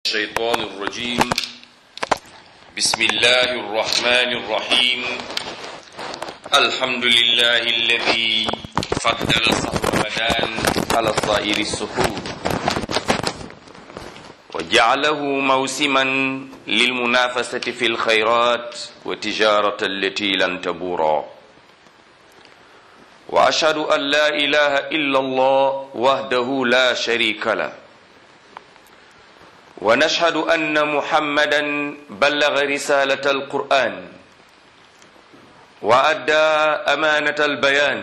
الشيطان الرجيم بسم الله الرحمن الرحيم الحمد لله الذي فضل صوم رمضان على سائر السحور وجعله موسما للمنافسة في الخيرات وتجارة التي لن تبورا وأشهد أن لا إله إلا الله وحده لا شريك له ونشهد أن محمدا بلغ رسالة القرآن وأدى أمانة البيان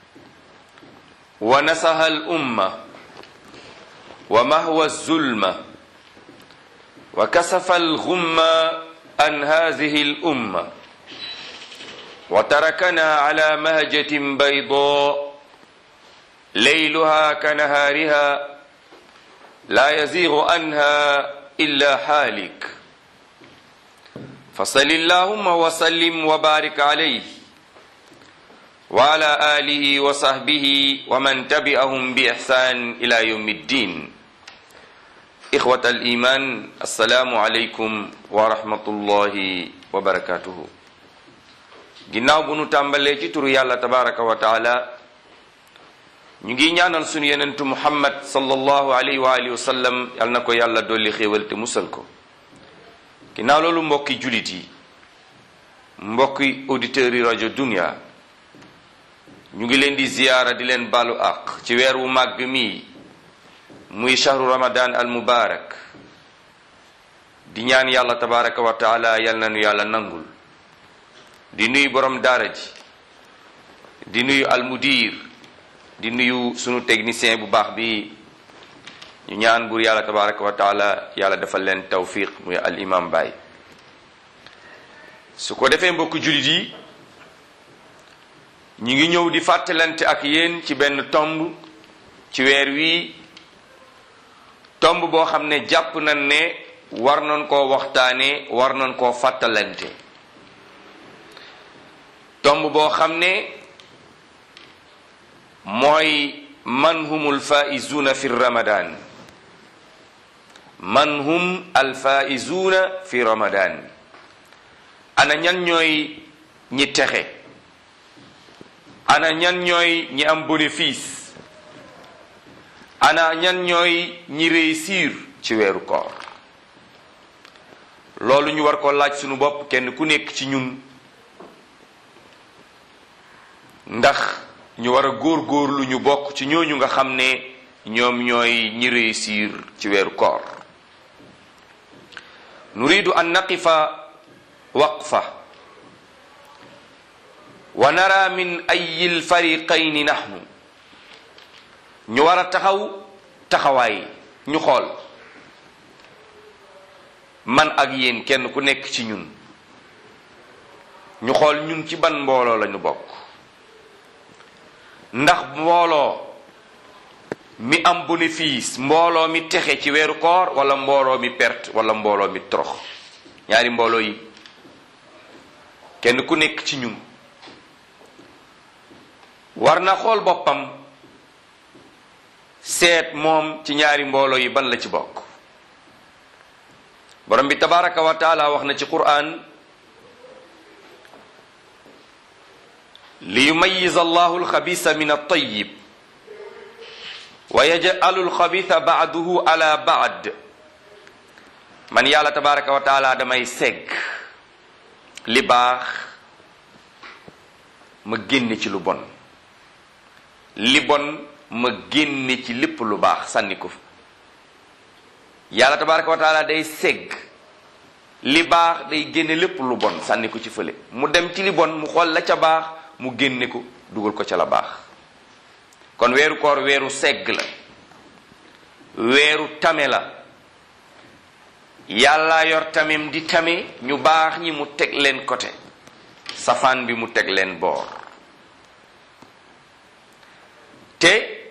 ونصح الأمة ومهوى الظلمة وكسف الغمة عن هذه الأمة وتركنا على مهجة بيضاء ليلها كنهارها لا يزيغ عنها إلا حالك فصل اللهم وسلم وبارك عليه وعلى آله وصحبه ومن تبعهم بإحسان إلى يوم الدين إخوة الإيمان السلام عليكم ورحمة الله وبركاته ginnaaw bu nu tàmbalee ci turu yàlla tabaraka wa taala ñu ngi ñaanal sunu yenentu muhammad sallallahu alayhi wa alihi wa sallam yal na ko yàlla dolli xéewal te musal ko ginnaaw loolu mbokki julit yi mbokki auditeurs yi rajo dunia ñu ngi leen di ziyaara di leen balu àq ci weer wu màgg mii muy shahru ramadan al mubarak di ñaan yàlla tabaraka wa taala yal na nu yàlla nangul di nuyu borom daara ji di nuyu almudir di nuyu sunu technicien bu baax bi ñu ñaan buur yàlla tabaraka wa taala yàlla defal leen tawfiq muy al imam Baye su ko defee mbokk jullit yi ñu ngi ñëw di fàttalante ak yéen ci benn tomb ci weer wi tomb boo xam ne jàpp nañ ne war nañ koo waxtaane war nañ koo fàttalante tomb boo xam ne mooy man hum alfaizuna fi ramadan man hum alfaizuna fi ramadan ana ñan ñooy ñi texe ana ñan ñooy ñi am bénéfice ana ñan ñooy ñi réussir ci weeru koor loolu ñu war ko laaj sunu bopp kenn ku nekk ci ñun ndax ñu war a góor-góorlu ñu bokk ci ñooñu nga xam ne ñoom ñooy ñi réussir ci weeru koor nuridu an naqifa waqfa wa nara min ayi lfariqayni nahnu ñu war a taxaw taxawaay ñu xool man ak yéen kenn ku nekk ci ñun ñu xool ñun ci ban mbooloo lañu bokk ndax mbooloo mi am bénéfice mbooloo mi texe ci weeru koor wala mbooloo mi perte wala mbooloo mi torox ñaari mbooloo yi kenn ku nekk ci ñun war na xool boppam seet moom ci ñaari mbooloo yi ban la ci bokk borom bi tabaraka wa taala wax na ci qur'an liyumayiza allahu alxabisa min altayib wa yaj'alu alxabisa ba'duhu ala ba'd man yàlla tabaraka wa taala damay segg li baax ma génne ci lu bon li bon ma génne ci lépp lu baax sànni ko fa yàlla tabaraka wa taala day segg li baax day génne lépp lu bon sànni ko ci fële mu dem ci li bon mu xool la ca baax mu génne ko dugal ko ca la baax kon weeru koor weeru segg la weeru tame la yàlla yor tamem di tame ñu baax ñi mu teg leen côté safaan bi mu teg leen boor te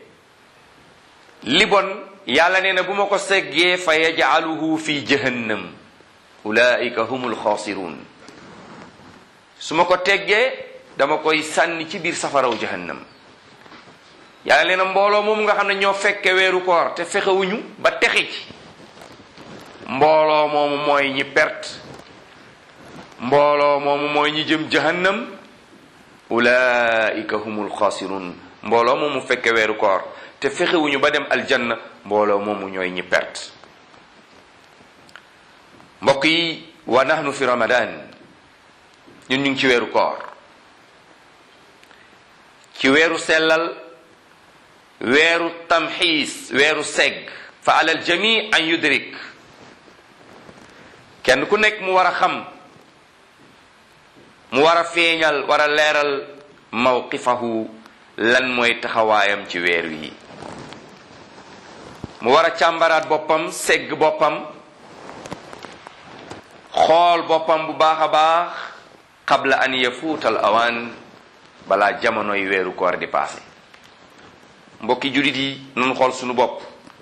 li bon yàlla nee na bu ma ko seggee fa yaj'aluhu fi jahannam ulaika humul xaasirun su ma ko teggee dama koy sànni ci biir safaraw jahannam yàlla nee na mbooloo moom nga xam ne ñoo fekke weeru koor te fexewuñu ba texe ci mbooloo moomu mooy ñi perte mbooloo moomu mooy ñi jëm jahannam ulaika humul xaasirun mbooloo moomu fekke weeru koor te fexewuñu ba dem aljanna mbooloo moomu ñooy ñi perte mbokk yi wa nahnu fi ramadan ñun ñu ngi ci weeru koor ci weeru sellal weeru tamxiis weeru segg fa alal jami an yudrik kenn ku nekk mu war a xam mu war a feeñal war a leeral mawqifahu lan mooy taxawaayam ci weer wi mu war a càmbaraat boppam segg boppam xool boppam bu baax a baax qabla an yafuutal awaan balaa jamonoy weeru koor di paase mbokki jullit yi nanu xool sunu bopp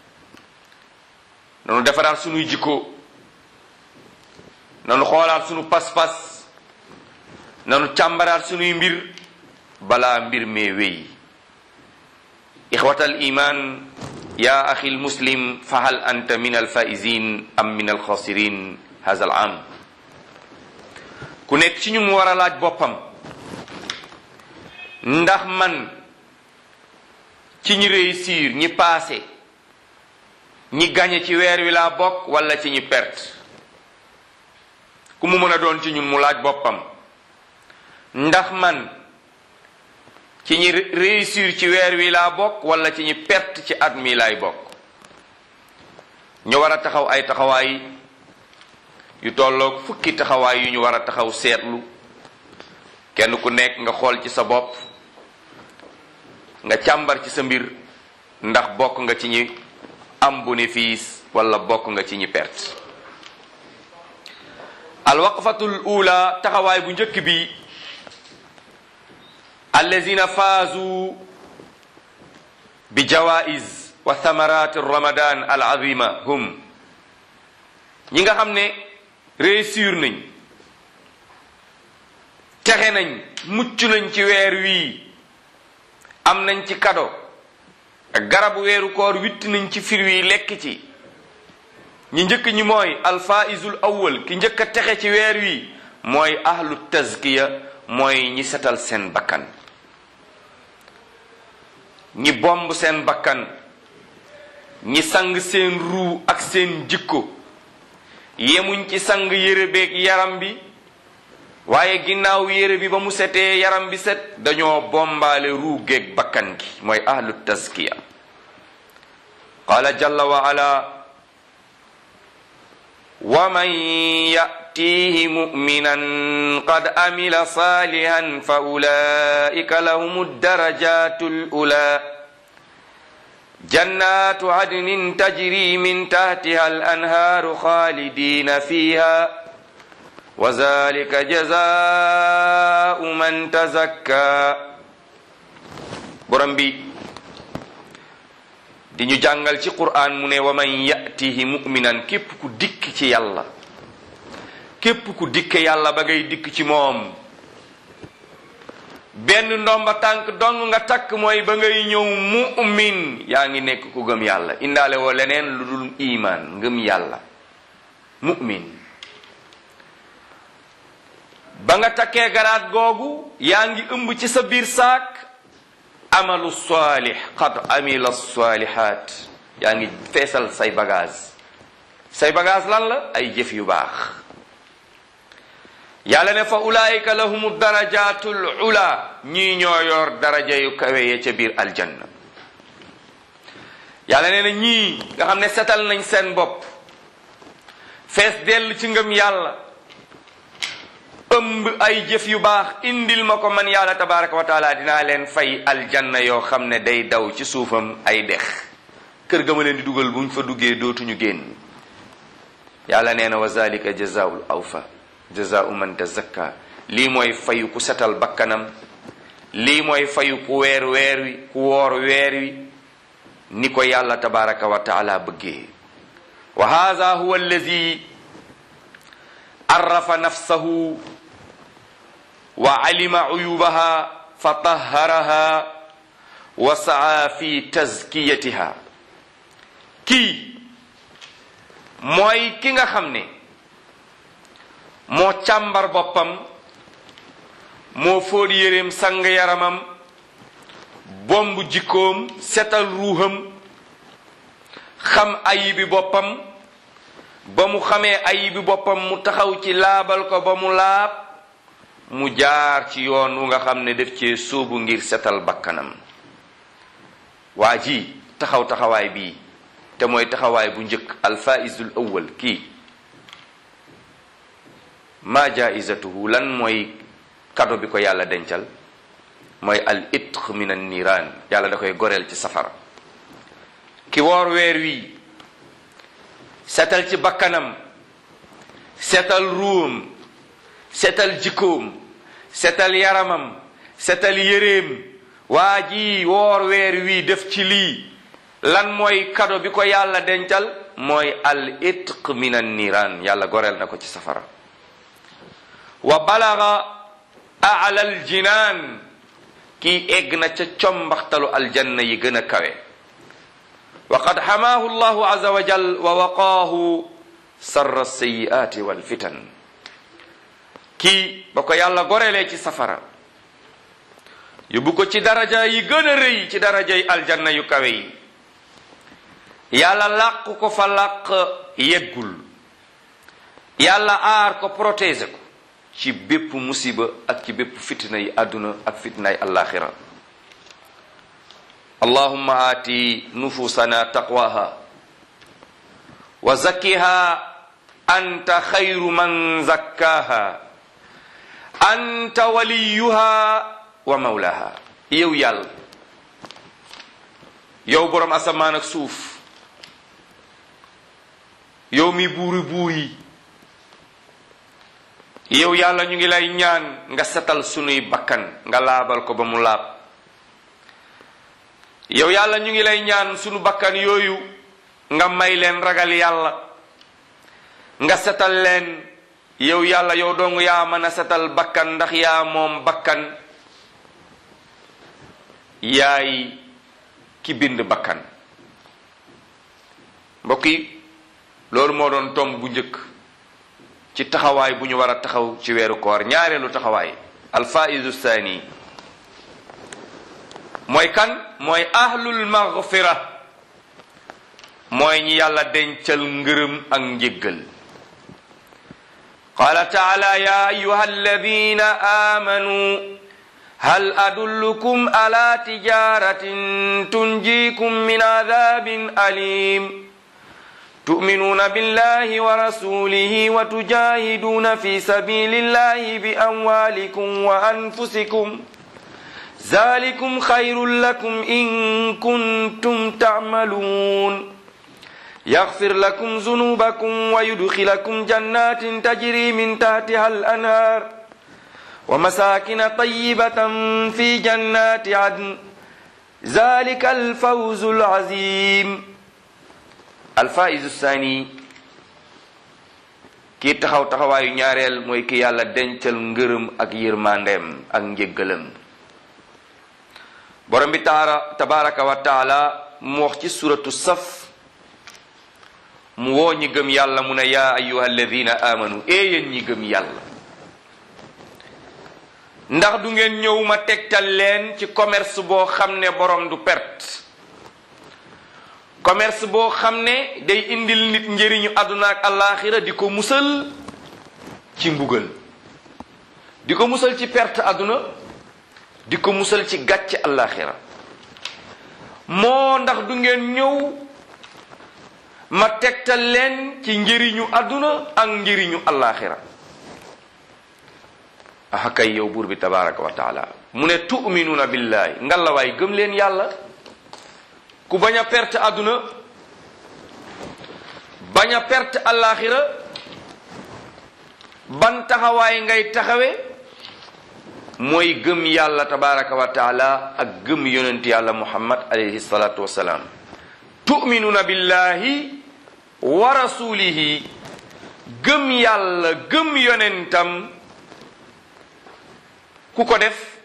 nanu defaraat sunuy jikko nanu xoolaat sunu pas-pas nanu càmbaraat sunuy mbir balaa mbir mee wéy ixwatal iman ya axi lmuslim fa hal anta min alfaizin am min alxasirin haza al am ku nekk ci ñu mu war a laaj boppam ndax man ci ñi réussir ñi passé ñi gañe ci weer wi laa bokk wala ci ñi perte ku mu mën a doon ci ñun mu laaj boppam ndax man ci ñi réussir ci weer wi laa bokk wala ci ñi perte ci at mi laay bokk ñu war a taxaw ay taxawaay yu tolloog fukki taxawaay yu ñu war a taxaw seetlu kenn ku nekk nga xool ci sa bopp nga càmbar ci sa mbir ndax bokk nga ci ñi am bénéfice wala bokk nga ci ñi perte alwaqfatul ula taxawaay bu njëkk bi allazina faazu bi jawaiz wa thamarati ramadan al azima hum ñi nga xam ne réussir nañ texe nañ mucc nañ ci weer wii am nañ ci kado ak garabu weeru koor witt nañ ci fir wi lekk ci ñi njëkk ñi mooy alfaizul awwal ki njëkk a texe ci weer wi mooy ahlu tazkiya mooy ñi setal seen bakkan ñi bomb seen bakkan ñi sang seen ruu ak seen jikko yemuñ ci sang yére beeg yaram bi waaye ginnaaw yére bi ba mu setee yaram bi set dañoo bombaale ruu geeg bakkan gi mooy ahlu tazkiya qaala jalla wa ala wa man yatihi muminan qad amila salihan fa ulaika lahum darajatu lula jannatu adnin tajri min tahtiha al anhaaru khalidina fiha wa zalika jazaau man tazakka borom bi di ñu jàngal ci qur'an mu ne wa man yatihi muminan képp ku dikk ci yàlla képp ku dikk yàlla ba ngay dikk ci moom benn ndomba tànk dong nga takk mooy ba ngay ñëw mu'min yaa ngi nekk ku gëm yàlla indaale woo leneen lu dul iman ngëm yàlla mu'min ba nga takkee garaat googu yaa ngi ëmb ci sa biir saak amalu salih qad amila salihat yaa ngi feesal say bagage say bagage lan la ay jëf yu baax yàlla ne fa ulaayika lahumu darajatul ula ñii ñoo yor daraja yu kawe ya ca biir aljanna yàlla ne na ñii nga xam ne setal nañ seen bopp fees dell ci ngëm yàlla ëmb ay jëf yu baax indil ma ko man yàlla tabaraka wa taala dinaa leen fay aljanna yoo xam ne day daw ci suufam ay dex kër ga ma leen di dugal buñ fa duggee dootuñu génn yàlla nee na wa zalika jazaul awfa jazaau man tazakka lii mooy fayu ku setal bakkanam lii mooy fayu ku weer weer wi ku woor weer wi ni ko yàlla tabaraka wa taala bëggee wa hadha huwa allazi arrafa nafsahu wa alima uyubaha fa taharaha wa saa fi tazkiyatiha kii mooy ki nga xam ne moo càmbar boppam moo fóot yéreem sang yaramam bomb jikkoom setal ruuxam xam ayibi boppam ba mu xamee ayibi boppam mu taxaw ci laabal ko ba mu laab mu jaar ci yoon wu nga xam ne def cee sóobu ngir setal bakkanam waa ji taxaw taxawaay bii te mooy taxawaay bu njëkk alfaizul awwal kii ma jaizatuhu lan mooy kado bi ko yàlla dencal mooy al itq min an niiraan yàlla da koy goreel ci safara ki woor weer wi setal ci bakkanam setal ruum setal jikkoom setal yaramam setal yéreem waa ji woor weer wi def ci lii lan mooy kado bi ko yàlla dencal mooy al itq min an niiraan yàlla goreel na ko ci safara wa balaga ala al jinaan kii egg na ca combaxtalu aljanna yi gën a kawe wa qad xamaahu llahu aza wa jal wa waqaahu sarra sayiaati walfitan kii ba ko yàlla gorelee ci safara yóbbu ko ci daraja yi gën a rëy ci daraja yi aljanna yu kawe yi yàlla làq ko fa làq yeggul yàlla aar ko protéger ko ci bépp musiba ak ci bépp fitna yi àdduna ak fitna yi alaxira allahumma aati nufusana taqwaha wa zakkiha anta xayru man zakkaha anta waliyuha wa mawlaha yow yàlla yow boroom asamaan ak suuf yow mi buuri buur yi yow yàlla ñu ngi lay ñaan nga setal sunuy bakkan nga laabal ko ba mu laab yow yàlla ñu ngi lay ñaan sunu bakkan yooyu nga may leen ragal yàlla nga setal leen yow yàlla yow dong yaa mën a setal bakkan ndax yaa moom bakkan yaay ki bind bakkan mbokk yi loolu moo doon tomb bu njëkk ci taxawaay bu ñu war a taxaw ci weeru koor ñaareelu taxawaay alfaidu saani mooy kan mooy ahlul maghfira mooy ñi yàlla dencal ngërëm ak njéggal qaala taala ya ayuha alladina amanu hal adullukum ala tijaratin tunjikum min adabin alim تؤمنون بالله ورسوله وتجاهدون في سبيل الله بأموالكم وأنفسكم ذلكم خير لكم إن كنتم تعملون يغفر لكم ذنوبكم ويدخلكم جنات تجري من تحتها الأنهار ومساكن طيبة في جنات عدن ذلك الفوز العظيم alfaisu saani kii taxaw taxawaayu ñaareel mooy ki yàlla dencal ngërëm ak yërmandeem ak njéggalam borom bi taara tabaraka wa taala mu wax ci suratu saf mu woo ñi gëm yàlla mu ne yaa ayuha alladina amanu ee yéen ñi gëm yàlla ndax du ngeen ñëw ma tegtal leen ci commerce boo xam ne borom du perte commerce boo xam ne day indil nit njëriñu àdduna ak àllaaxira di ko musal ci mbugal di ko musal ci perte àdduna di ko musal ci gàcce àllaaxira moo ndax du ngeen ñëw ma tegtal leen ci njëriñu àdduna ak njëriñu àllaaxira ah kay yow buur bi tabaraka wa taala mu ne tu'minuuna billahi ngalawaay gëm leen yàlla ku bañ a perte àdduna bañ a perte àllaaxira ban taxawaay ngay taxawe mooy gëm yàlla tabaraka wa taala ak gëm yonent yàlla muhammad alayhi salatu wasalaam tu'minuuna billahi wa rasulihi gëm yàlla gëm yonentam ku ko def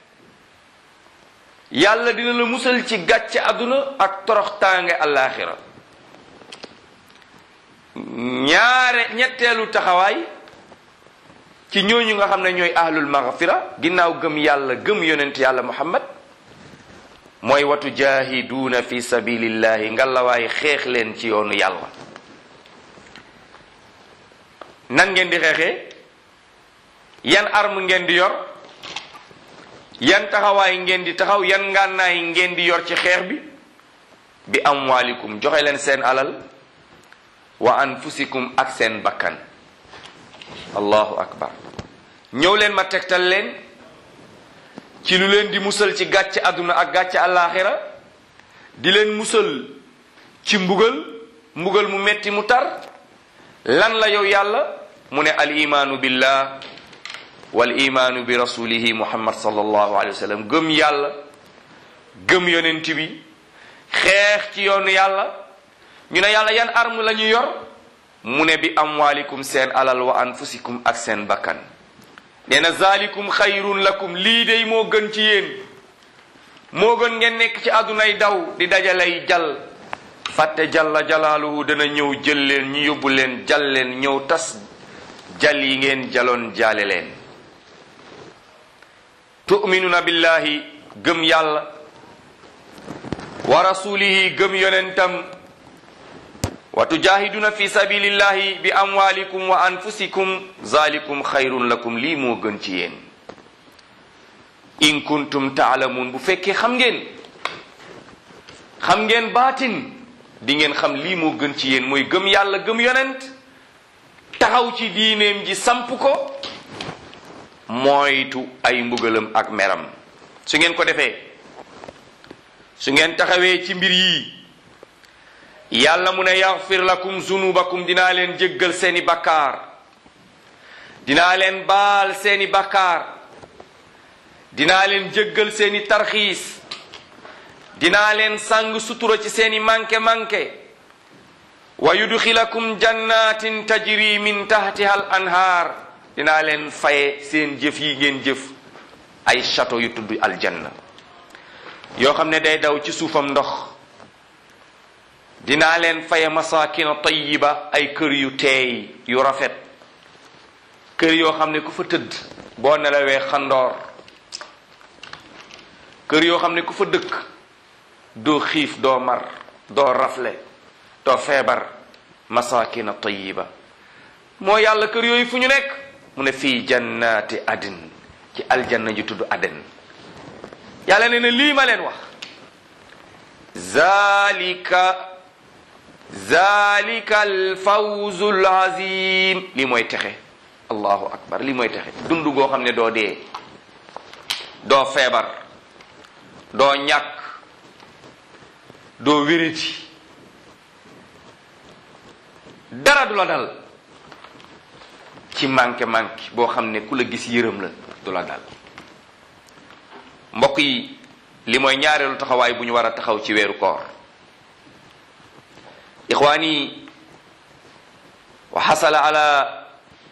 yàlla dina la musal ci gàcce àdduna ak toroxtaange àllaaxira ñaare ñetteelu taxawaay ci ñooñu nga xam ne ñooy ahlul maghfira ginnaaw gëm yàlla gëm yonent yàlla muhammad mooy watu jaahiduuna fi sabilillahi ngalawaay xeex leen ci yoonu yàlla nan ngeen di xeexee yan arme ngeen di yor yan taxawaay ngeen di taxaw yan ngànnaay ngeen di yor ci xeex bi bi amwaalikum joxe leen seen alal wa anfusikum ak seen bakkan allahu akbar ñëw leen ma tegtal leen ci lu leen di musal ci gàcce àdduna ak gàcce àllaaxira di leen musal ci mbugal mbugal mu metti mu tar lan la yow yàlla mu ne al imaanu billah wal imaanu bi rasulihi muhammad sallallahu alayhi wa sallam gëm yàlla gëm yonent bi xeex ci yoonu yàlla ñu ne yàlla yan arme la ñu yor mu ne bi amwaalikum seen alal wa anfusikum ak seen bakkan nee na zalikum xayrun lakum lii dey moo gën ci yéen moo gën ngeen nekk ci àddunay daw di dajalay jal fàtte jalla jalaaluhu dana ñëw jël leen ñu yóbbu leen jal leen ñëw tas jal yi ngeen jaloon jaale leen tu'minuna billahi gëm yàlla wa rasulihi gëm yonentam wa tujahiduna fi sabilillahi bi amwalikum wa anfusikum zalikum xayrun lakum lii moo gën ci yéen in kuntum taalamuun bu fekkee xam ngeen xam ngeen baatin di ngeen xam lii moo gën ci yéen mooy gëm yàlla gëm yonent taxaw ci diineem ji samp ko moytu ay mbugalam ak meram su ngeen ko defee su ngeen taxawee ci mbir yii yàlla mu ne yaxfir lakum zunubakum dinaa leen jéggal seeni bakkaar dinaa leen baal seeni bakkaar dinaa leen jéggal seeni tarxiis dinaa leen sàng sutura ci seeni manke-manke wa yudxilakum jannatin tajri min tahtiha al anhaar dinaa leen faye seen jëf yi ngeen jëf ay château yu tudd aljanna yoo xam ne day daw ci suufam ndox dinaa leen faye masakina tayiba ay kër yu teey yu rafet kër yoo xam ne ku fa tëdd boo nelawee xandoor kër yoo xam ne ku fa dëkk doo xiif doo mar doo rafle doo feebar masakina tayiba moo yàlla kër yooyu fu ñu nekk mu ne fii jannaati adin ci aljanna ju tudd aden yàlla ne na lii ma leen wax zalika zalika alfawzu alazim lii mooy texe allahu akbar lii mooy texe dund goo xam ne doo dee doo feebar doo ñàkk doo wériti dara du la dal ci manqué manqué boo xam ne ku la gis yërëm la du la dal mbokk yi li mooy ñaareelu taxawaay bu ñu war a taxaw ci weeru koor ixwaani wa xasala ala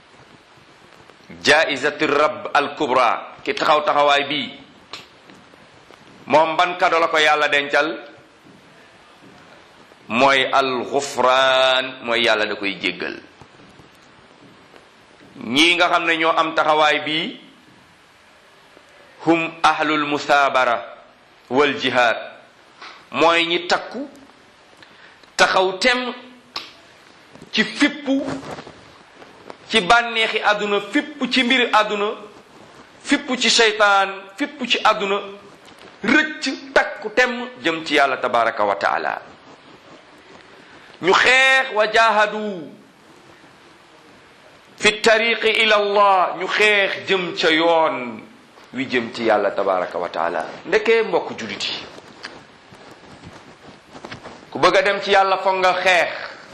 jaizati rab al kubra ki taxaw taxawaay bii moom ban kado la ko yàlla dencal mooy al xufraan mooy yàlla da koy jéggal ñii nga xam ne ñoo am taxawaay bii hum ahlul musaabara wal jihaad mooy ñi takku taxaw tem ci fippu ci bànneexi àdduna fippu ci mbiri àdduna fippu ci seytaan fippu ci àdduna rëcc takku tem jëm ci yàlla tabaraka wa taala ñu xeex wa jaahadu fi tariqi ila allah ñu xeex jëm ca yoon wi jëm ci yàlla tabaraka wa taala ndekee mbokk julit yi ku bëgg a dem ci yàlla foog nga xeex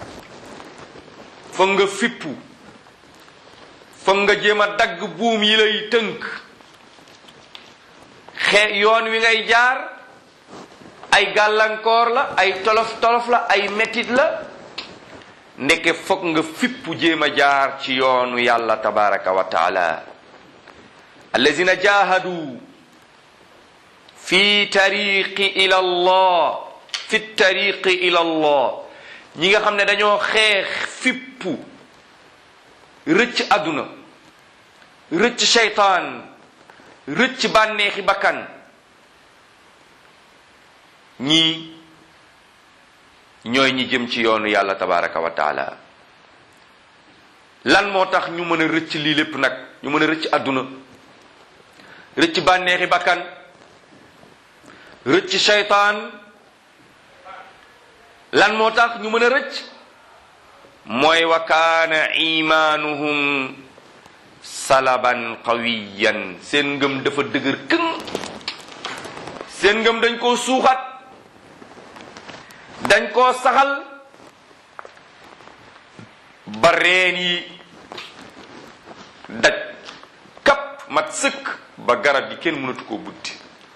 foog nga fippu foog nga jéem a dagg buum yi lay tënk xee yoon wi ngay jaar ay gàllankoor la ay tolof tolof la ay metit la ndeke foog nga fippu jéem a jaar ci yoonu yàlla tabaraka wa taala allazina jahadu fi tariqi ila allah fi tariqi ila allah ñi nga xam ne dañoo xeex fippu rëcc àdduna rëcc seytaan rëcc bànneexi bakkan ñii ñooy ñi jëm ci yoonu yàlla tabaraka wa taala lan moo tax ñu mën a rëcc lii lépp nag ñu mën a rëcc àdduna rëcc bànneexi bakkan rëcc seytaan lan moo tax ñu mën a rëcc mooy wa kaana imaanuhum salaban qawiyan seen ngëm dafa dëgër këng seen ngëm dañ koo suuxat dañ koo saxal ba reen yi daj kap mat sëkk ba garab gi kenn mënatu koo buddi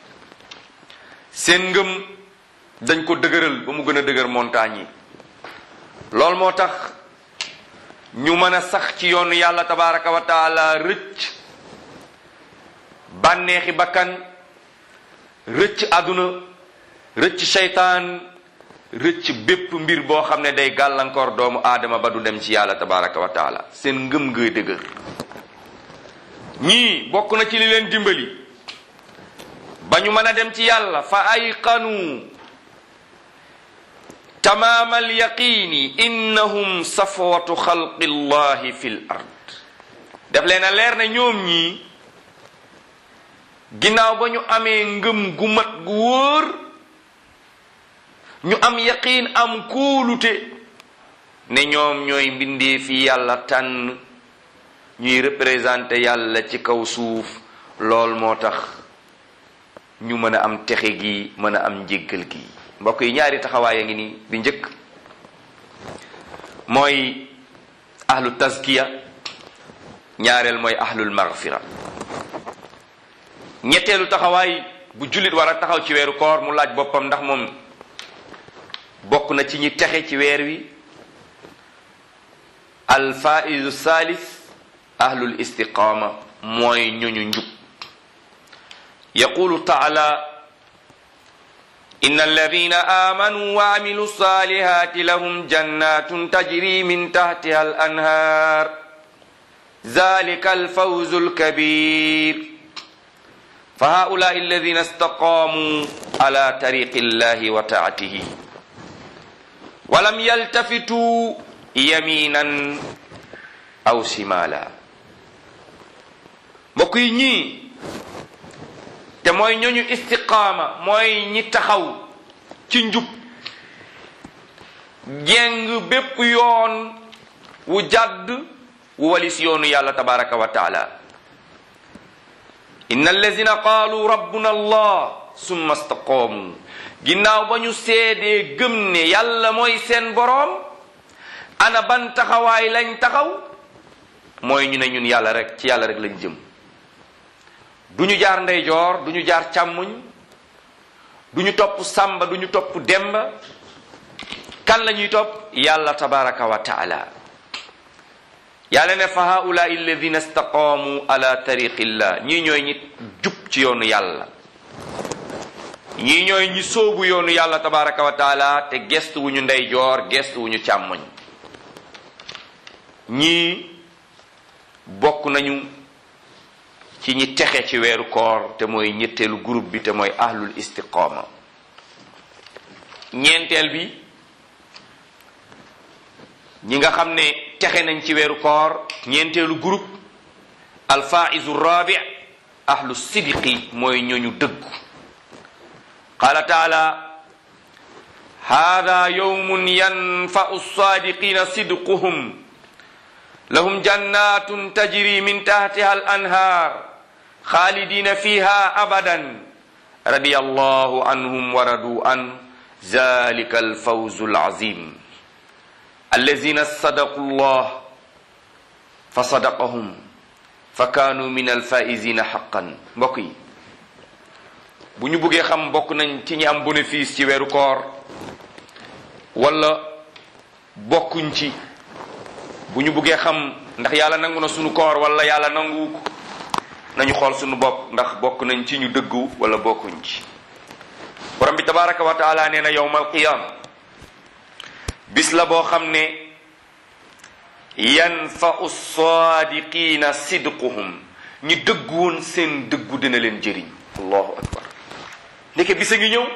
seen ngëm dañ ko dëgëral ba mu gën a dëgër montagne yi loolu moo tax ñu mën a sax ci yoonu yàlla tabaraka wa taala rëcc bànneexi bakkan rëcc àdduna rëcc seytaan rëcc bépp mbir boo xam ne day gàllankoor doomu aadama ba du dem ci yàlla tabaraka wa taala seen ngëm ngay dëgër ñii bokk na ci li leen dimbali ba ñu mën a dem ci yàlla fa ayqanu tamaam alyaqini innahum safwatu xalqi llahi fi l ard def leen a leer ne ñoom ñii ginnaaw ba ñu amee ngëm gu mat gu wóor ñu am yaqiin am kóolute ne ñoom ñooy mbindee fi yàlla tànn ñuy représenté yàlla ci kaw suuf lool moo tax ñu mën a am texe gi mën a am njéggal gi mbokk yi ñaari taxawaay a ngi nii bi njëkk mooy ahlu tazkiya ñaareel mooy ahlul maghfira ñetteelu taxawaay bu jullit war a taxaw ci weeru koor mu laaj boppam ndax moom bokk na ci ñi texe ci weer wi alfaizu salis ahlul istiqaama mooy ñuñu njub yaqulu taala inna alladina amanu wa amilu salihati lahum jannatun tajri min tahtiha al anhar zalika alfawzu alkabir fa haulai alladina istaqamu ala tariqi llahi wa taatihi walam yaltafitu yaminan aw simala mbokk yi ñii te mooy ñooñu istiqaama mooy ñi taxaw ci njub jeng bépp yoon wu jàdd wu walis yoonu yàlla tabaraka wa taala inna allazina qaalu rabbuna allah summa istaqaamu ginnaaw ba ñu seedee gëm ne yàlla mooy seen boroom ana ban taxawaay lañ taxaw mooy ñu ne ñun yàlla rek ci yàlla rek lañ jëm du ñu jaar ndeyjoor du ñu jaar càmmuñ du ñu topp sàmba du ñu topp demba kan la ñuy topp yàlla tabaraka wa taala yàlla ne fa haulaai alladina istaqaamu ala tariqillah ñii ñooy ñi jub ci yoonu yàlla ñii ñooy ñi sóobu yoonu yàlla tabaraka wa taala te gestu wu ñu ndeyjoor gestu wu ñu càmmoñ ñii bokk nañu ci ñi texe ci weeru koor te mooy ñetteelu groupe bi te mooy ahlul istiqaama ñeenteel bi ñi nga xam ne texe nañ ci weeru koor ñeenteelu groupe alfaizu rabi ahlu sidqi mooy ñooñu dëggu qaala taala hada yawmun yanfa'u sadiqina sidquhum lahum jannatun tajri min tahtiha al anhar khalidina fiha abadan radiyallahu anhum wa radu an zalika al fawzu al azim allazina sadaqu llah fa sadaqahum fa kaanu min al faizina haqqan mbokk yi bu ñu buggee xam bokk nañ ci ñi am bénéfice ci weeru koor wala bokkuñ ci bu ñu buggee xam ndax yàlla nangu na sunu koor wala yàlla nangu ko nañu xool sunu bopp ndax bokk nañ ci ñu dëggu wala bokkuñ ci borom bi tabaraka wa taala nee na yowmal qiyam bis la boo xam ne yanfau saadiqiina sidquhum ñi dëggu woon seen dëggu dina leen jëriñ allahu akbar ndeke bisa ngi ñëw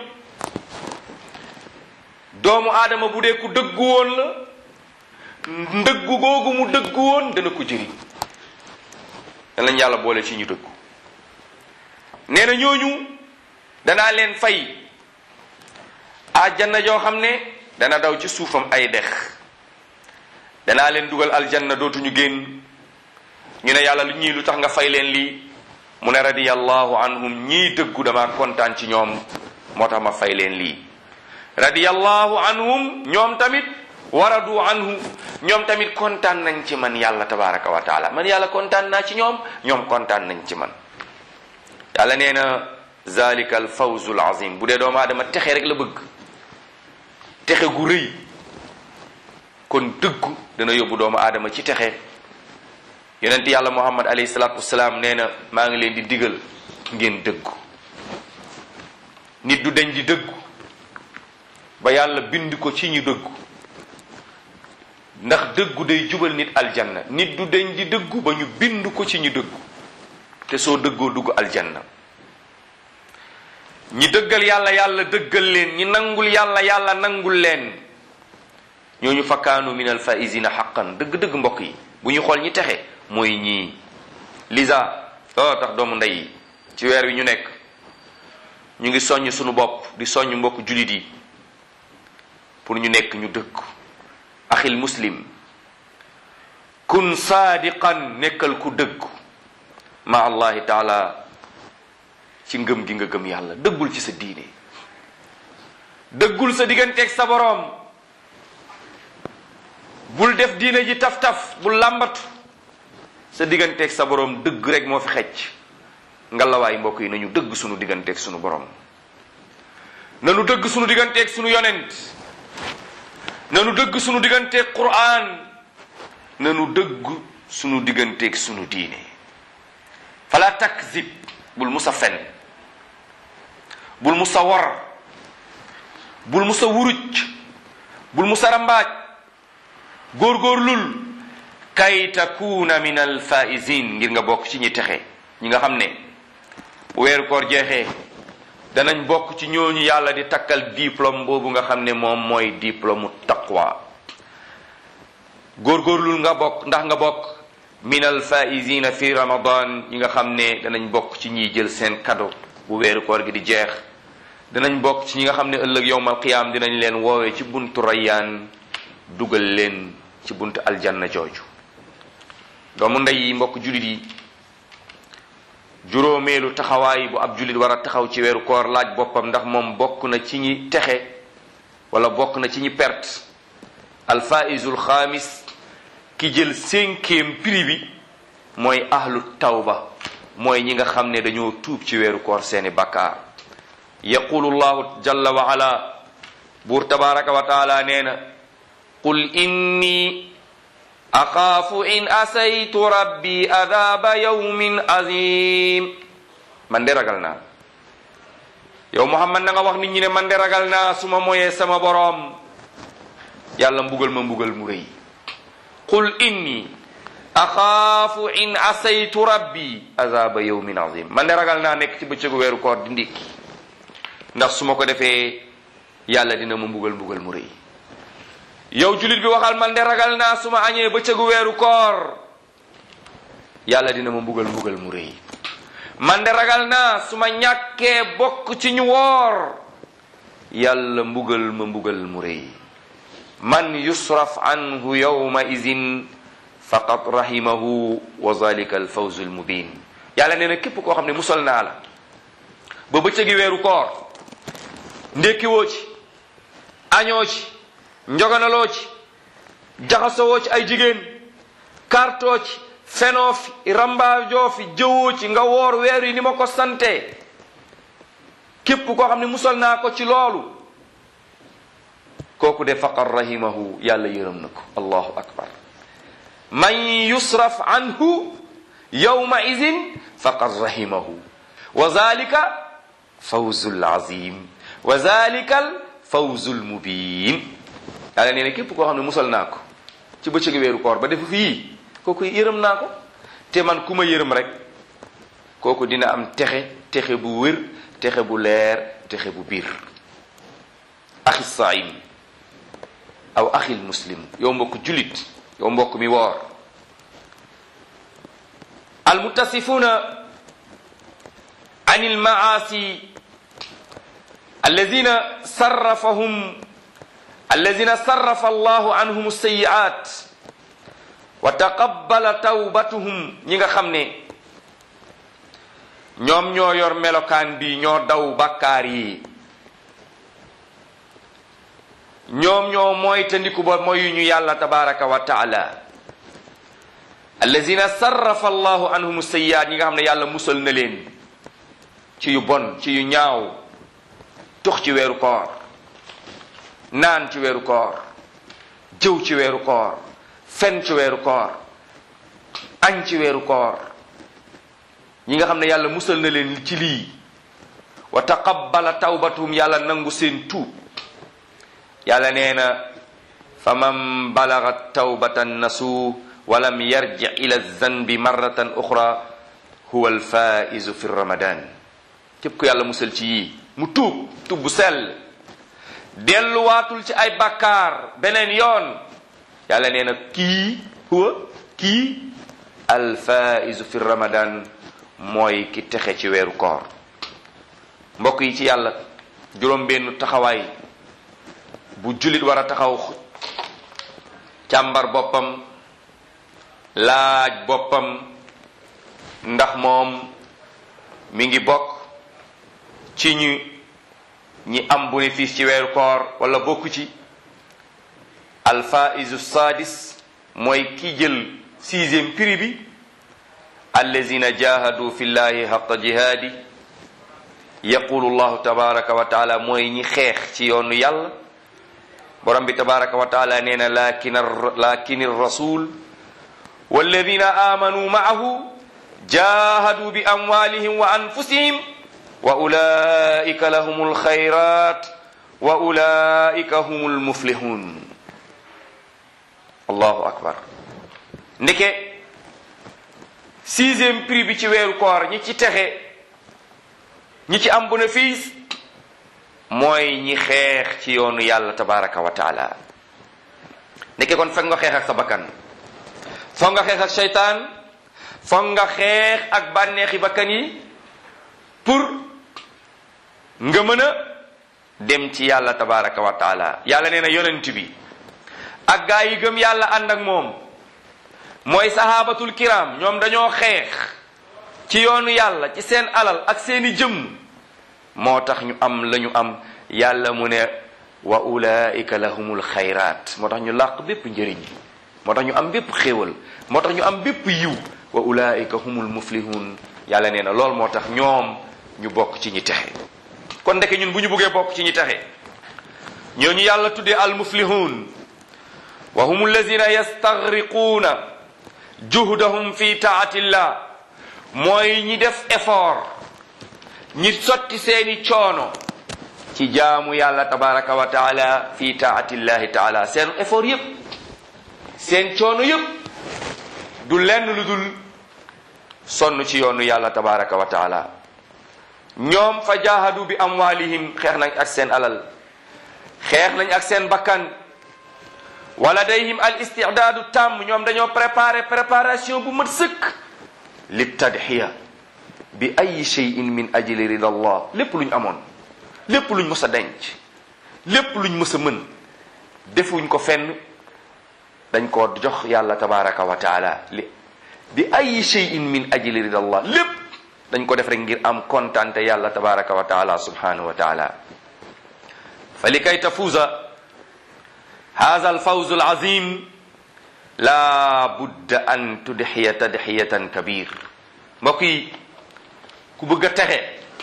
doomu aadama bu dee ku dëggu woon la ndëggu googu mu dëggu woon dana ko jëriñ danañ yàlla boole ci ñu dëggu nee na ñooñu danaa leen fay aljanna joo xam ne dana daw ci suufam ay dex danaa leen dugal aljanna dootuñu génn ñu ne yàlla lu ñii lu tax nga fay leen lii mu ne radiyallahu anhum ñii dëggu dama kontaan ci ñoom moo tax ma fay leen lii radiyallahu anhum ñoom tamit waradu anhu ñoom tamit kontaan nañ ci man yàlla tabaraka wa taala man yàlla kontaan naa ci ñoom ñoom kontaan nañ ci man yàlla nee na zalika al fawzul azim bu dee doomu aadama texe rek la bëgg texe gu rëy kon dëggu dana yóbbu doomu aadama ci texe yonent yàlla muhammad alayhi salaatu wasalaam nee na maa ngi leen di digal ngeen dëggu nit du deñ di dëggu ba yàlla bind ko ci ñu dëggu ndax dëggu day jubal nit aljanna nit du deñ di dëggu ba ñu bind ko ci ñu dëggu te soo dëggoo dugg aljanna ñi dëggal yàlla yàlla dëggal leen ñi nangul yàlla yàlla nangul leen ñooñu fakkaanu min alfaisina xaqan dëgg-dëgg mbokk yi bu ñu xool ñi texe mooy ñii lisa oh tax doomu ndey yi ci weer wi ñu nekk ñu ngi soññ sunu bopp di soññ mbokk julit yi pour ñu nekk ñu dëgg axil muslim kun saadiqan nekkal ku dëgg ma allahi taala ci ngëm gi nga gëm yàlla dëggul ci sa diine dëggul sa digganteeg sa boroom bul def diine ji taf-taf bul làmbatu sa digganteeg sa boroom dëgg rek moo fi xecc ngalawaay mbokk yi nañu dëgg sunu digganteeg sunu boroom nanu dëgg sunu digganteeg sunu yonent nanu dëgg sunu digganteeg quraan nanu dëgg sunu digganteeg sunu diine fala takzib bul musa fen bul musa war bul musa wuruj bul musa rambaaj góorgóorlul kay takuna min alfaizin ngir nga bokk ci ñi texe ñi nga xam ne bu weeru koor jeexee danañ bokk ci ñooñu yàlla di takkal diplôme boobu nga xam ne moom mooy diplôme taqwa góorgóorlul nga bokk ndax nga bokk min alfaizina fi ramadan ñi nga xam ne danañ bokk ci ñiy jël seen cadeau bu weeru koor gi di jeex danañ bokk ci ñi nga xam ne ëllëg yowmal qiyaam dinañ leen woowee ci buntu rayyaan dugal leen ci buntu aljanna jooju doomu ndey yi mbokk julit yi juróomeelu taxawaay bu ab julit war a taxaw ci weeru koor laaj boppam ndax moom bokk na ci ñi texe wala bokk na ci ñi perte alfaizul xaamis ki jël cinquième prix bi mooy ahlu tawba mooy ñi nga xam ne dañoo tuub ci weeru koor seeni bakkaar yaqulu llahu jalla wa ala buur tabaraka wa taala nee na qul inni axaafu in asaytu rabbi adaba yawmin azim man de ragal naa yow muhammad na nga wax nit ñi ne man de ragal naa su ma moyee sama boroom yàlla mbugal ma mbugal mu rëy qul inni axaafu in asaytu rabbi azaba yawmin azim man de ragal naa nekk ci bëccëgu weeru koor di ndékki ndax su ma ko defee yàlla dina ma mbugal mbugal mu rëy yow julit bi waxal man de ragal naa su ma añee bëccëgu weeru koor yàlla dina ma mbugal mbugal mu rëy man de ragal naa su ma ñàkkee bokk ci ñu woor yàlla mbugal ma mbugal mu rëy man yusraf anhu yawma idin faqad rahimahu wa zalika alfawzu almubin yàlla nee na képp koo xam ne musal naa la ba bëccëgi weeru koor ndékkiwoo ci añoo ci njoganaloo ci jaxasowoo ci ay jigéen kartoo ci fenoo fi rambaajoo fi jëwoo ci nga woor weer yi ni ma ko sante képp koo xam ne musal naa ko ci loolu kooku de faqad rahimahu yàlla yërëm na ko allahu akbar man yusraf anhu yawma idin faqad rahimahu wa zalika fawzul azim wa zalika al fawzul mubin yàlla nee na képp koo xam ne musal naa ko ci bëccëgu weeru koor ba def fii kooku yërëm naa ko te man ku ma yërëm rek kooku dina am texe texe bu wér texe bu leer texe bu biir axi saim aw axil muslim yow mbokk julit yow mbokk mi woor almutasifuna an almaasi alladina sarrafahum alladina sarrafa allahu anhum alsayiat wa taqabbala tawbatuhum ñi nga xam ne ñoom ñoo yor melokaan bi ñoo daw bakkaar yi ñoom ñoo mooy tandiku ba mooy ñu yàlla tabaraka wa taala allazina sarrafa allahu anhum sayyiat ñi nga xam ne yàlla musal na leen ci yu bon ci yu ñaaw tux ci weeru koor naan ci weeru koor jëw ci weeru koor fen ci weeru koor añ ci weeru koor ñi nga xam ne yàlla musal na leen ci lii wa taqabbala tawbatuhum yàlla nangu seen tuub yàlla nee na fa man balagat tawbatan nasu walam yarji ila zanbi marratan uxra huwa alfaizu fi ramadan képp ku yàlla musal ci yii mu tuub tuub bu sell delluwaatul ci ay bakkaar beneen yoon yàlla nee na kii huwa kii alfaizu fi ramadan mooy ki texe ci weeru koor mbokk yi ci yàlla juróom benn taxawaay bu jullit war a taxaw càmbar boppam laaj boppam ndax moom mi ngi bokk ci ñu ñi am bénéfice ci weeru koor wala bokku ci alfaisu sadis mooy ki jël sixième prix bi allazina jahadu fi llahi haqa jihaadi yaqulu llahu tabaraka wa taala mooy ñi xeex ci yoonu yàlla borom bi tabaraka wa taala nee na lakin lakin rasul walladina amanu maahu jahadu bi amwalihim wa anfusihim wa ulaika lahum alxayrat wa ulaika hum almuflihun allahu akbar ndeke sixième prix bi ci weeru koor ñi ci texe ñi ci am bénéfice mooy ñi xeex ci yoonu yàlla tabaraka wa taala ndeke kon foog nga xeex ak sa bakkan foog nga xeex ak seytaan foog nga xeex ak bànneexi bakkan yi pour nga mën a dem ci yàlla tabaraka wa taala yàlla nee na yonent bi ak gaa yi gëm yàlla ànd ak moom mooy sahabatul kiram ñoom dañoo xeex ci yoonu yàlla ci seen alal ak seeni jëmm moo tax ñu am la ñu am yàlla mu ne wa ulaika lahumul xayraat moo tax ñu làq bépp njëriñ moo tax ñu am bépp xéewal moo tax ñu am bépp yiw wa ulaika humul muflihun yàlla nee na lool moo tax ñoom ñu bokk ci ñi texe kon ndeke ñun bu ñu buggee bokk ci ñi texe ñooñu yàlla tuddee al muflihun wa hum alladina yastaghriquuna juhdahum fi taatillah mooy ñi def effort ñi sotti seeni coono ci jaamu yàlla tabaraka wa taala fi taatillahi taala seen effort yépp seen coono yépp du lenn lu dul sonn ci yoonu yàlla tabaraka wa taala ñoom fa jahadu bi amwalihim xeex nañ ak seen alal xeex nañ ak seen bakkan wala dayhim al istidaadu tàmm ñoom dañoo préparé préparation bu mat sëkk li tadxiya bi ay cheyin min ajli rida allah lépp luñ amoon lépp luñ mës a denc lépp luñ mës a mën defuñ ko fenn dañ ko jox yàlla tabaraka wa taala li bi ay cheyin min ajli rida allah lépp dañ ko def rek ngir am kontante yàlla tabaraka wa taala subhanahu wa taala fa li kay tafuuza hada alfawzu alazim la budda an tudxiya tadxiyatan kabir mbokk yi ku bëgg a texe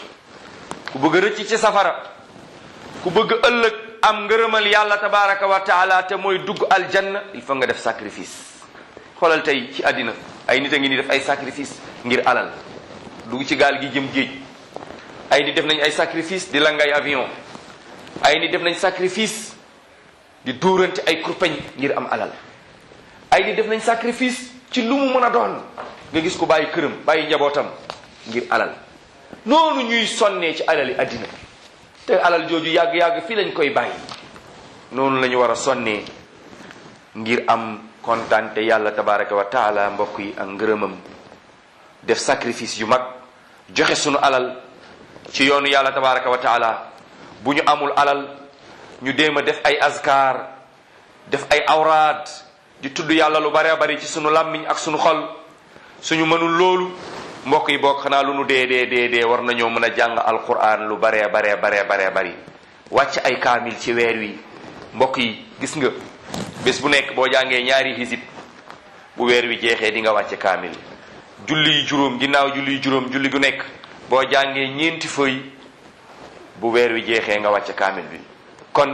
ku bëgg a rëcc ci safara ku bëgg a ëllëg am ngërëmal yàlla tabaraka wa taala te mooy dugg aljanna il faut nga def sacrifice xoolal tey ci àddina ay nit a ngi ni def ay sacrifice ngir alal dugg ci gaal gi jëm géej ay nit def nañ ay sacrifice di langay avion ay nit def nañ sacrifice di dóorante ay kurpeñ ngir am alal ay di def nañ sacrifice ci lu mu mën a doon nga gis ko bàyyi këram bàyyi njabootam ngir alal noonu ñuy sonnee ci alali àddina te alal jooju yàgg-yàgg fii lañ koy bàyyi noonu la ñu war a sonnee ngir am kontante yàlla tabaraka wa taala mbokk yi ak ngërëmam def sacrifice yu mag joxe sunu alal ci yoonu yàlla tabaraka wa taala bu ñu amul alal ñu déem a def ay azkar def ay awraad di tudd yàlla lu bare bari ci sunu làmmiñ ak sunu xol suñu mënul loolu mbokk yi bokk xanaa lu nu dee dee dee dee war nañoo mën a jàng alquran lu baree baree baree baree bari wàcc ay kaamil ci weer wi mbokk yi gis nga bés bu nekk boo jàngee ñaari hisib bu weer wi jeexee di nga wàcce kaamil julli yi juróom ginnaaw julli yi juróom julli gu nekk boo jàngee ñeenti fëy bu weer wi jeexee nga wàcce kaamil bi kon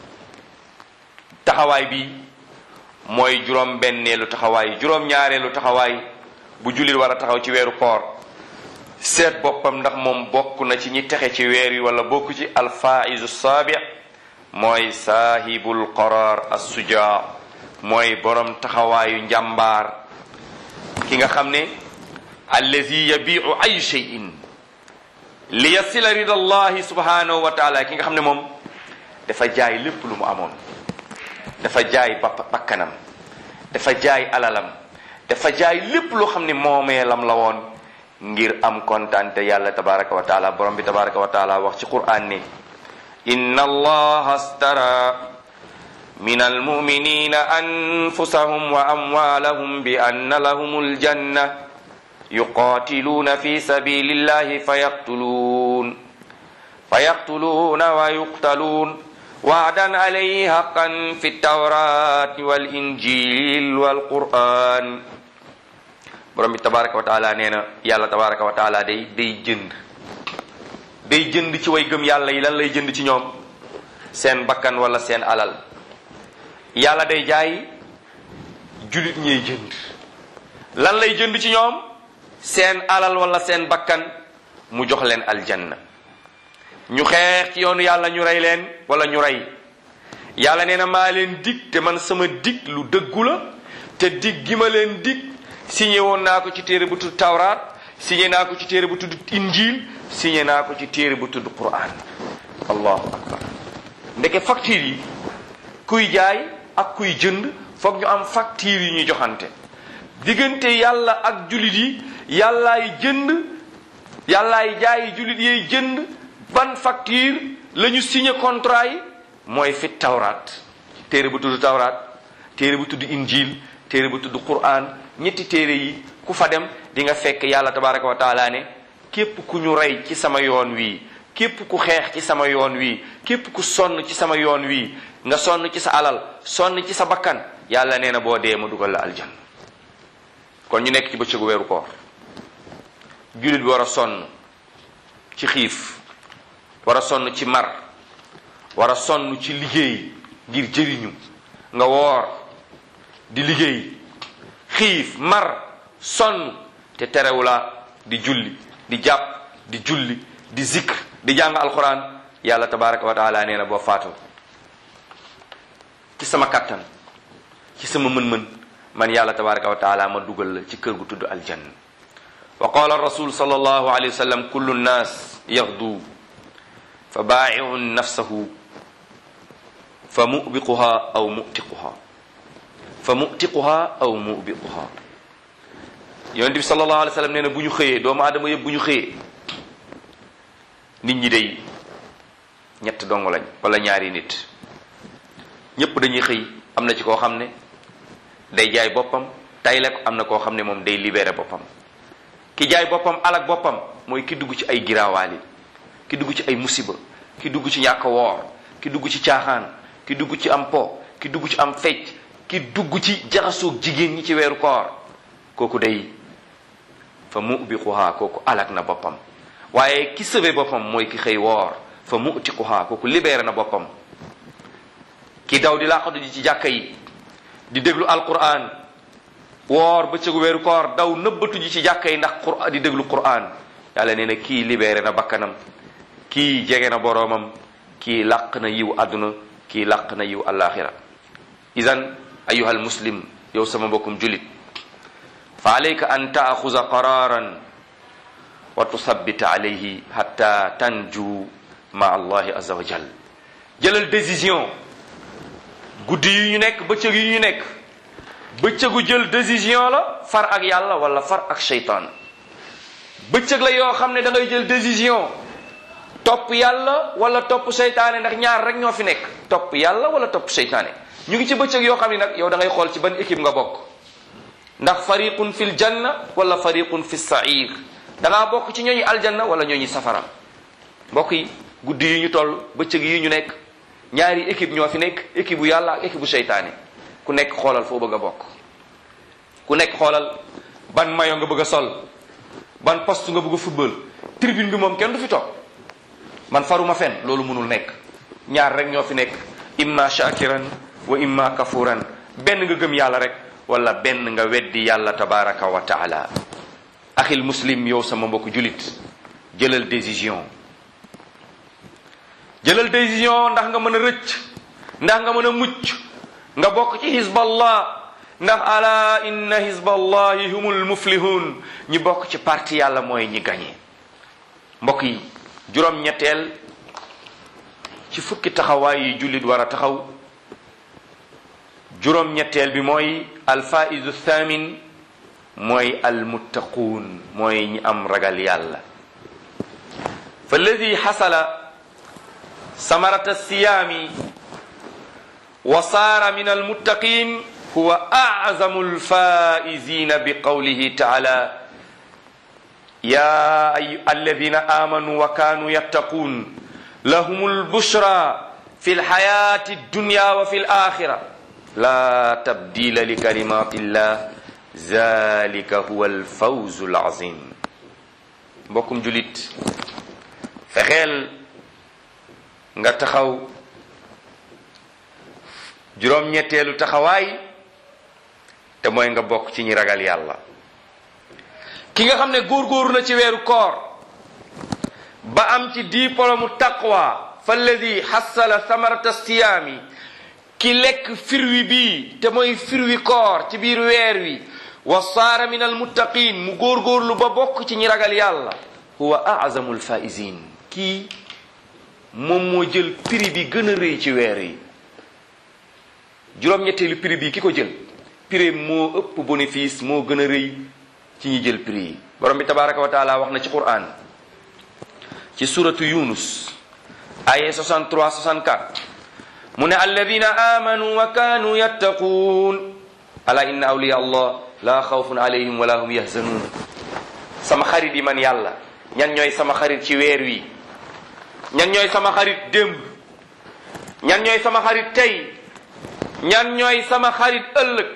taxawaay bi mooy juróom benneelu taxawaay juróom ñaareelu taxawaay bu jullit war a taxaw ci weeru koor seet boppam ndax moom bokk na ci ñi texe ci weer wi wala bokk ci alfaizu saabi mooy saahibul qaraar assujaa mooy borom taxawaayu njàmbaar ki nga xam ne allazi yabiu ay cheyin li yasila rida allahi subhanahu wa taala ki nga xam ne moom dafa jaay lépp lu mu amoon dafa jaay bapp bakkanam dafa jaay alalam dafa jaay lépp loo xam ne moomeelam la woon ngir am kontante yàlla tabaraka wa taala borom bi tabaraka wa taala wax ci qur'an ne inna allaha astara min almuminina anfusahum wa amwalahum bi anna lahum aljanna yuqatiluna fi sabilillahi fayaqtuluun fayaqtuluuna wa yuqtaluun وعدا عليه حقا في التوراة والإنجيل والقرآن borom bi tabaraka wa taala nee na yàlla tabaraka wa taala day day jënd day jënd ci way gëm yàlla yi lan lay jënd ci ñoom seen bakkan wala seen alal yàlla day jaay julit ñey jënd lan lay jënd ci ñoom seen alal wala seen bakkan mu jox leen aljanna ñu xeex ci yoonu yàlla ñu rey leen wala ñu rey yàlla nee na maa leen dig te man sama dig lu dëggu la te dig gi ma leen dig signé woon naa ko ci téere bu tudd tawraat signé naa ko ci téere bu tudd injil signé naa ko ci téere bu tudd quran allahu akbar ndeke facture yi kuy jaay ak kuy jënd foog ñu am facture yi ñuy joxante diggante yàlla ak jullit yi yàllaay jënd yàllaay jaay jullit yiy jënd ban facture la ñu signé contrat yi mooy fi tawraat téere bu tudd tawraat téere bu tudd injil téere bu tudd quran ñetti téere yi ku fa dem di nga fekk yàlla tabaraka wa taala ne képp ku ñu rey ci sama yoon wii képp ku xeex ci sama yoon wii képp ku sonn ci sama yoon wii nga sonn ci sa alal sonn ci sa bakkan yàlla nee na boo dee ma dugal la aljan kon ñu nekk ci bëccëgu weeru koor jullit bi war a sonn ci xiif war a sonn ci mar war a sonn ci liggéey ngir jëriñu nga woor di liggéey xiif mar sonn te terewula di julli di jàpp di julli di zikr di jàng alquran yàlla tabaraka wa taala nee na boo faatu ci sama kattan ci sama mën-mën man yàlla tabaraka wa taala ma dugal la ci kër gu tudd aljanna wa qala rasul sallallahu alayhi wa sallam kullu nnas yaxdu fa baa'iun nafsahu fa mubiquha aw mutiquha fa mutiquha aw mubiquha yonent bi sallallahu alayhi wa sallam nee na bu ñu xëyee doomu aadama yëpp bu ñu xëyee nit ñi day ñett dong lañ wala ñaari nit ñëpp dañuy xëy am na ci koo xam ne day jaay boppam tayle ko am na koo xam ne moom day libéré boppam ki jaay boppam alak boppam mooy ki dugg ci ay giraawaali ki dugg ci ay musiba ki dugg ci ñàkk woor ki dugg ci caaxaan ki dugg ci am po ki dugg ci am fecc ki dugg ci jaxasoog jigéen ñi ci weeru koor kooku day fa mu ubbi xuhaa kooku alak na boppam waaye ki sëbe boppam mooy ki xëy woor fa mu uti xuhaa kooku libéré na boppam ki daw di laqatu ji ci jàkka yi di déglu alquran woor bëccëgu weeru koor daw nëbbatu ji ci jàkka yi ndax qur'an di déglu quran yàlla nee na kii libéré na bakkanam kii jege na boroomam kii làq na yiw àdduna kii làq na yiw àllaaxira idan ayuha almuslim yow sama mbokkum julit fa alayka an taaxuza qararan wa tusabbita alayhi hatta tanju ma allahi azza wa jal jëlal décision guddi yi ñu nekk bëccëg yi ñu nekk bëccëgu jël décision la far ak yàlla wala far ak seytaan bëccëg la yoo xam ne da ngay jël décision topp yàlla wala topp seytaane ndax ñaar rek ñoo fi nekk topp yàlla wala topp seytaane ñu ngi ci bëccëg yoo xam ne nag yow da ngay xool ci ban équipe nga bokk ndax fariqun fil janna wala fariqun fi sair da ngaa bokk ci ñooñu aljanna wala ñooñu safara mbokk yi guddi yi ñu toll bëccëg yi ñu nekk ñaari équipe ñoo fi nekk équipe bu yàlla ak équipe bu seytaane ku nekk xoolal foo bëgg a bokk ku nekk xoolal ban mayo nga bëgg a sol ban poste nga bëgg a football tribune bi moom kenn du fi toog man faruma fen loolu mënul nekk ñaar rek ñoo fi nekk imma shakiran wa imma kafuran benn nga gëm yàlla rek wala benn nga weddi yàlla tabaraka wa taala axil muslim yow sama mbokk julit jëlal décision jëlal décision ndax nga mën a rëcc ndax nga mën a mucc nga bokk ci hizballah ndax ala inna hizballahi humul muflihun ñi bokk ci parti yàlla mooy ñi gañe mbokk yi juróom-ñetteel ci fukki taxawaay yi jullit war a taxaw juróom-ñetteel bi mooy alfaidu thamin mooy almuttaquun mooy ñi am ragal yàlla fa alladi xasala samarata siyaami wa saara min almuttaqin huwa azamu alfaizina bi qawlihi taala ya alladina amanu wa kanu yattaqun lahum albushra fi alxayati addunya wa fi alaxira la tabdila li kalimati llah zalika huwa alfawzu alazim mbokkum julit fexeel nga taxaw juróom-ñetteelu taxawaay te mooy nga bokk ci ñi ragal yàlla ki nga xam ne góorgóoru na ci weeru koor ba am ci diplôme taqwa falladi xassala samarata siyaami ki lekk firwi bii te mooy firwi koor ci biir weer wi wa saara min almuttaqin mu góorgóorlu ba bokk ci ñi ragal yàlla huwa azamu alfaizin kii moom moo jël prix bi gën a rëy ci weer yi juróom-ñetteelu prix bi ki ko jël prix moo ëpp bénéfice moo gën a rëy ci ñi jël prix yi borom bi tabaraka wa taala wax na ci quran ci suratu yunus aye 63 64 mu ne alladina amanu wa kanu yattaquun ala inna awliya allah la xawfun alayhim wala hum yahzanun sama xarit yi man yàlla ñan ñooy sama xarit ci weer wi ñan ñooy sama xarit démb ñan ñooy sama xarit tey ñan ñooy sama xarit ëllëg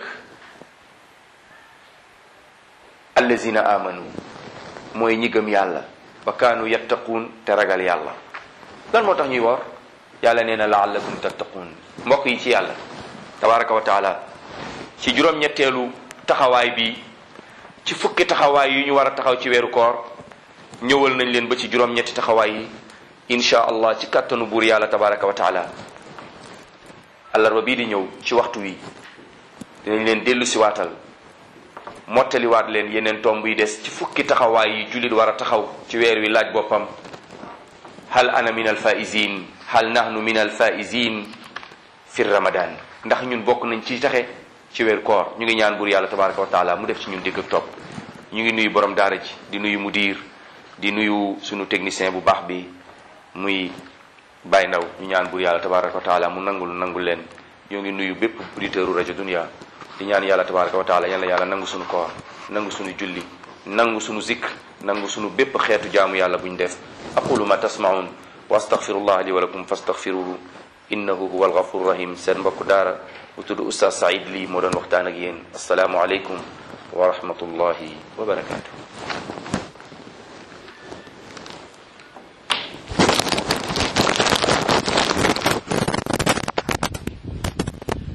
allazina amanu mooy ñi gëm yàlla wa kaanu yattaquun te ragal yàlla lan moo tax ñuy woor yàlla nee na laallakum tattaquun mbokk yi ci yàlla tabaraka wa taala ci juróom-ñetteelu taxawaay bi ci fukki taxawaay yu ñu war a taxaw ci weeru koor ñëwal nañ leen ba ci juróom-ñetti taxawaay yi insha allah ci kàttanu buur yàlla tabaraka wa taala àllarba bii di ñëw ci waxtu wi dinañ leen dellu si waatal mottaliwaat leen yeneen tomb yi des ci fukki taxawaay yi jullit war a taxaw ci weer wi laaj boppam hal ana min alfaizin hal nahnu min alfaizin fi ramadan ndax ñun bokk nañ ci taxe ci weer koor ñu ngi ñaan buur yàlla tabaraka wa taala mu def ci ñun dégg ak topp ñu ngi nuyu borom daara ji di nuyu mudir di nuyu sunu technicien bu baax bi muy Baye Ndaw ñu ñaan buur yàlla tabaraka wa taala mu nangul nangul leen ñoo ngi nuyu bépp auditeur rajo dunia di ñaan yàlla tabaraka wa taala yàlla yàlla nangu sunu koor nangu sunu julli nangu sunu zikr nangu sunu bépp xeetu jaamu yàlla buñ def aqulu ma tasmaun wa astaghfirullah li wa lakum fastaghfiruhu innahu huwa alghafur rahim seen mbokk daara bu tudd oustaz Saïd lii moo doon waxtaan ak yéen asalaamu aleykum wa rahmatullahi wa barakatuh